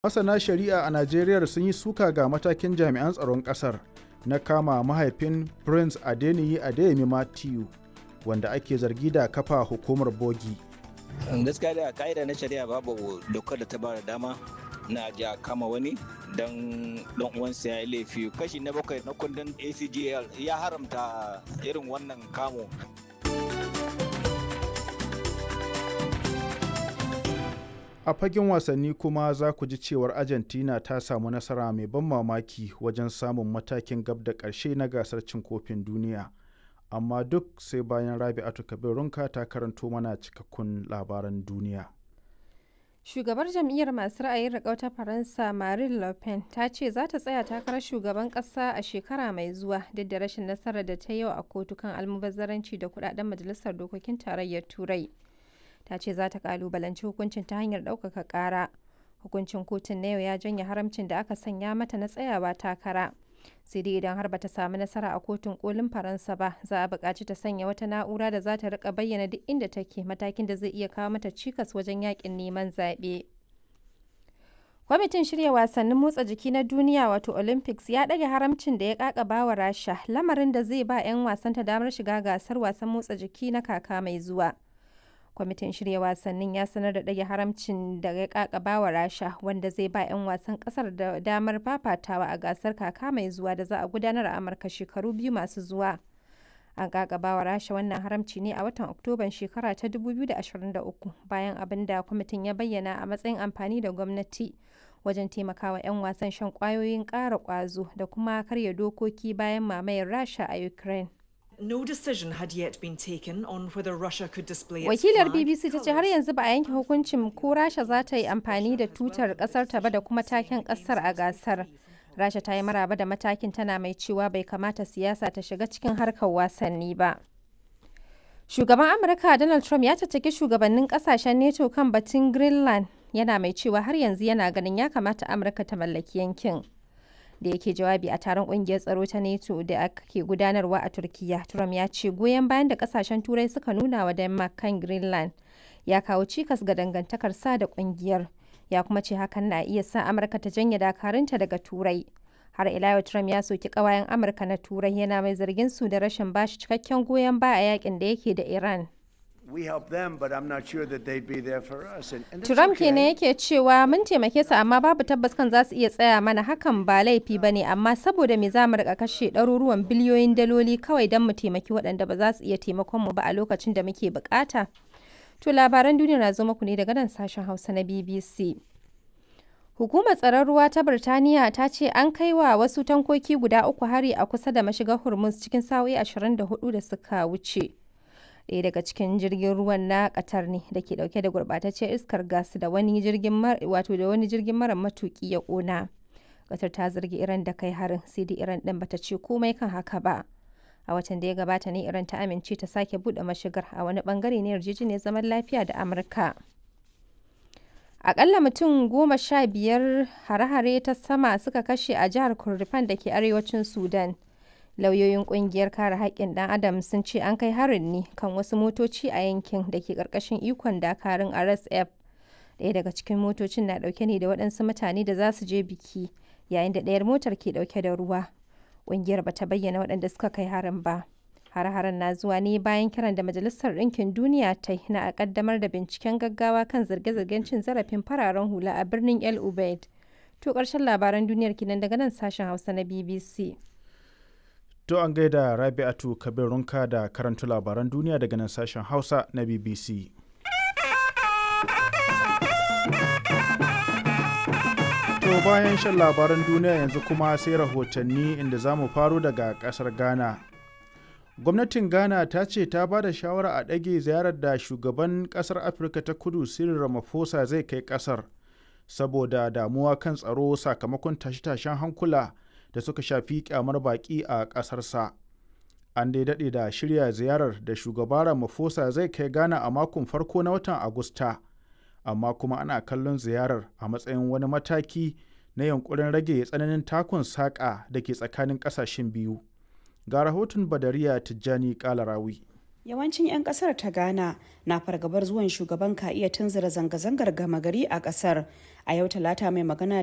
Masana shari'a a Najeriya sun yi suka ga matakin jami'an tsaron ƙasar na kama mahaifin Prince Adeniyi Adeyemi Matthew wanda ake zargi da kafa hukumar bogi. gaskiya da ka'ida na shari'a babu dokar da ta ba da dama na ja kama wani don dan uwansa ya yi laifi kashi na bakwai na kundin acgl ya haramta irin wannan kamo A fagen wasanni kuma za ku ji cewar Argentina ta samu nasara mai ban mamaki wajen samun matakin gab da ƙarshe na gasar cin kofin duniya. Amma duk sai bayan Rabi'atu Kabirunka ta karanto mana cikakkun labaran duniya. Shugabar jam'iyyar masu ra'ayin riƙau ta Faransa Marine Le Pen ta ce za ta tsaya takarar shugaban ƙasa a shekara mai zuwa duk da rashin nasarar da ta yi a kotu kan almubazzaranci da kudaden majalisar dokokin tarayyar Turai. Ta ce za ta kalubalanci hukuncin ta hanyar ɗaukaka ƙara. Hukuncin kotun na yau ya janye haramcin da aka sanya mata na tsayawa takara. sai dai idan har bata samu nasara a kotun kolin faransa ba za a buƙaci ta sanya wata na'ura da za ta rika bayyana duk inda take matakin da zai iya kawo mata cikas wajen yakin neman zaɓe kwamitin shirya wasannin motsa jiki na duniya wato olympics ya ɗage haramcin da ya ƙaƙaba wa rasha lamarin da zai ba 'yan wasanta damar shiga gasar wasan motsa jiki na kaka mai zuwa kwamitin shirya wasannin ya sanar da ɗage haramcin da ya kakaba wa rasha wanda zai ba 'yan wasan ƙasar da damar fafatawa a gasar kaka mai zuwa da za a gudanar a amurka shekaru biyu masu zuwa an kakaba wa rasha wannan haramci ne a watan oktoban shekara ta 2023 bayan abin da kwamitin ya bayyana a matsayin amfani da gwamnati wajen taimakawa 'yan wasan shan kwayoyin ƙara ƙwazo da kuma karya dokoki bayan mamayar rasha a ukraine No decision had yet been taken on whether Russia could display its Wakilar flag, BBC ta ce har yanzu ba a yanke hukuncin ko Rasha za ta yi amfani da tutar kasar ta ba da kuma taken kasar a gasar. Rasha ta yi maraba da matakin tana mai cewa bai kamata siyasa ta shiga cikin harkar wasanni ba. Shugaban Amurka Donald Trump ya tattaki shugabannin kasashen NATO kan batun Greenland yana mai cewa har yanzu yana ganin ya kamata Amurka ta mallaki yankin. da yake jawabi a taron kungiyar tsaro ta NATO da ake gudanarwa a Turkiya. Trump ya ce goyon bayan da kasashen Turai suka nuna wa Denmark kan Greenland ya kawo cikas ga dangantakar sa da kungiyar. Ya kuma ce hakan na iya sa Amurka ta janye dakarunta daga Turai. Har ila yau Trump ya soki kawayen Amurka na Turai yana mai zargin su da rashin bashi cikakken goyon baya a yakin da yake da Iran. We help them, but I'm not sure that they'd be there for us. And, and that's Trump okay. kenan yake cewa mun taimake su amma babu tabbas kan za su iya tsaya mana hakan ba laifi ba ne amma saboda me za mu rika kashe ɗaruruwan biliyoyin daloli kawai don mu taimaki waɗanda ba za su iya taimakon mu ba a lokacin da muke bukata. To labaran duniya na zo muku ne daga nan sashen Hausa na BBC. Hukumar tsaron ruwa ta Birtaniya ta ce an kai wa wasu tankoki guda uku hari a kusa da mashigar Hormuz cikin sa'o'i 24 da suka wuce. ɗaya daga cikin jirgin ruwan na Qatar ne da ke dauke da gurbataccen iskar gas da wani jirgin wato da wani jirgin mara matuki ya kona. Qatar ta zargi Iran da kai harin sai dai Iran din bata ce komai kan haka ba. A watan da ya gabata ne Iran ta amince ta sake bude mashigar a wani bangare ne yarjejeniyar zaman lafiya da Amurka. Akalla mutum goma sha biyar hare-hare ta sama suka kashe a jihar Kurdifan da ke arewacin Sudan. lauyoyin kungiyar kare haƙƙin ɗan adam sun ce an kai harin ne kan wasu motoci a yankin da ke ƙarƙashin ikon dakarun rsf ɗaya daga cikin motocin na ɗauke ne da waɗansu mutane da za su je biki yayin da ɗayar motar ke ɗauke da ruwa ƙungiyar bata bayyana waɗanda suka kai harin ba har-haren na zuwa ne bayan kiran da majalisar ɗinkin duniya ta na a ƙaddamar da binciken gaggawa kan zirge-zirgen cin zarafin fararen hula a birnin el ubaid to ƙarshen labaran duniyar kinan daga nan sashen hausa na bbc To an gaida Rabi'atu Kabirunka da karanta labaran duniya daga nan sashen Hausa na BBC. To bayan shan labaran duniya yanzu kuma sai rahotanni inda za mu faro daga ƙasar Ghana. Gwamnatin Ghana ta ce ta ba da shawara a ɗage ziyarar da shugaban ƙasar Afirka ta kudu Cyril Ramaphosa zai kai ƙasar saboda damuwa kan tsaro sakamakon tashe-tashen hankula. da suka shafi kyamar baƙi a ƙasarsa. An dai daɗe da shirya ziyarar da shugaba Ramaphosa zai kai Ghana a makon farko na watan Agusta, amma kuma ana kallon ziyarar a matsayin wani mataki na yankurin rage tsananin takun saƙa da ke tsakanin ƙasashen biyu. Ga rahoton Badariya Tijjani Kalarawi. Yawancin 'yan kasar ta Ghana na fargabar zuwan shugaban ka iya tunzura zanga-zangar gama gari a kasar. A yau talata mai magana